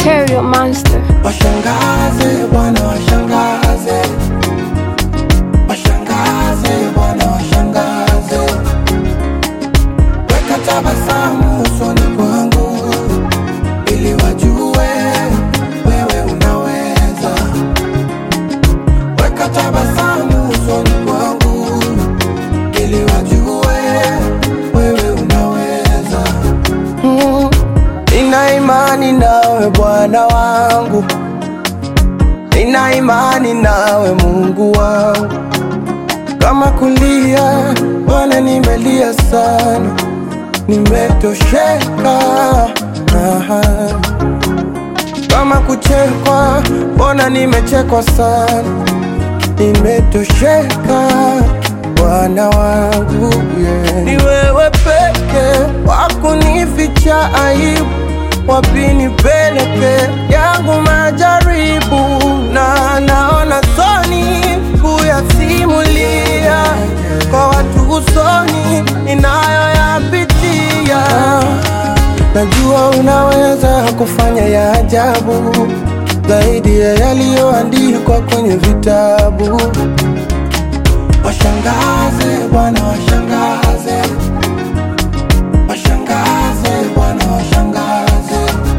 Material Monster. Washangaze bwana, washangaze, washangaze bwana, washangaze, weka tabasamu usoni kwangu ili wajue wewe unaweza. Weka tabasamu usoni kwangu ili wajue wewe unaweza. Mm, Nina imani nawe Bwana wangu, nina imani nawe Mungu wangu. Kama kulia Bwana, nimelia sana, nimetosheka. Aha. Kama kuchekwa Bwana, nimechekwa sana, nimetosheka Bwana wangu yeah. Ni wewe peke wakunificha aibu, wapi nipeleke yangu majaribu, na naona soni kuyasimulia kwa watu usoni ninayoyapitia. Najua unaweza kufanya ya ajabu zaidi ya yaliyoandikwa kwenye vitabu. Washangaze Bwana, washangaze, washangaze Bwana, washangaze,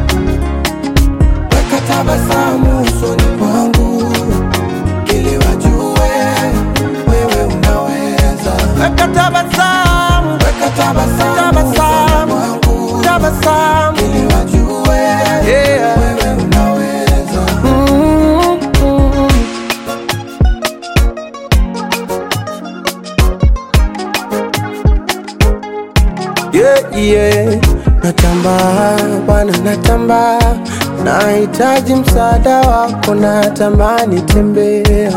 weka tabasamu usoni kwangu ili wajue wewe unaweza. Weka tabasamu, weka tabasamu, tabasamu kwangu, tabasamu ili wajue yeah. wewe unaweza. Mm, mm. yeah, yeah. Natamba Bwana, natamba, nahitaji msaada wako, natamani tembea,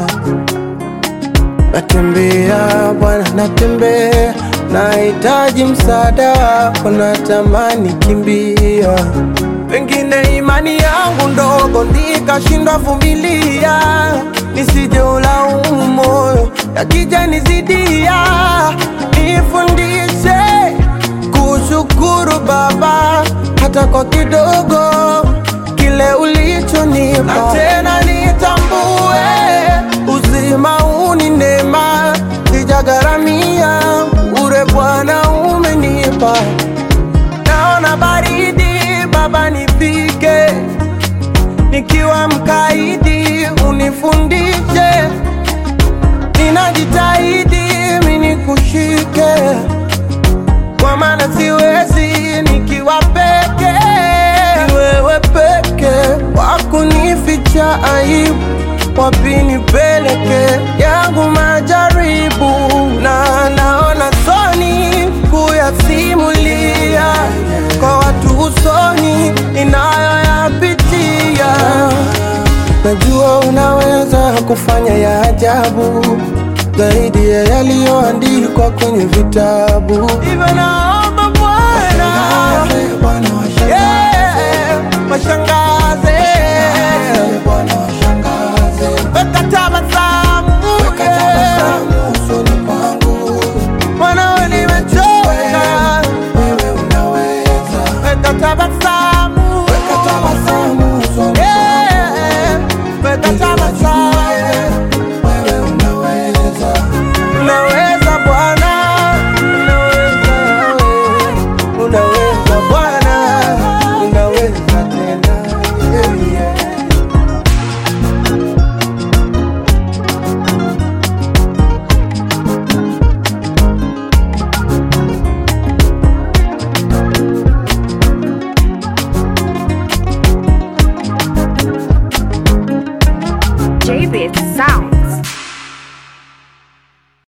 natembea Bwana, natembea, nahitaji msaada wako, natamani kimbia. Pengine imani yangu ndogo nikashindwa vumilia, nisije ulaumu moyo yakija nizidia, nifundishe kushukuru Baba hata kwa kidogo kile ulichonipa, na tena nitambue uzima huu ni neema, sijagharamia ure Bwana umenipa. Naona baridi Baba, nifike nikiwa mkaidi, unifundishe, ninajitahidi mimi nikushike kwa maana siwezi nikiwa peke. Ni wewe peke wakunificha aibu, wapi nipeleke yangu majaribu, na naona soni kuyasimulia kwa watu usoni ninayoyapitia. Najua unaweza kufanya ya ajabu zaidi ya yaliyoandikwa kwenye vitabu. Hivyo naomba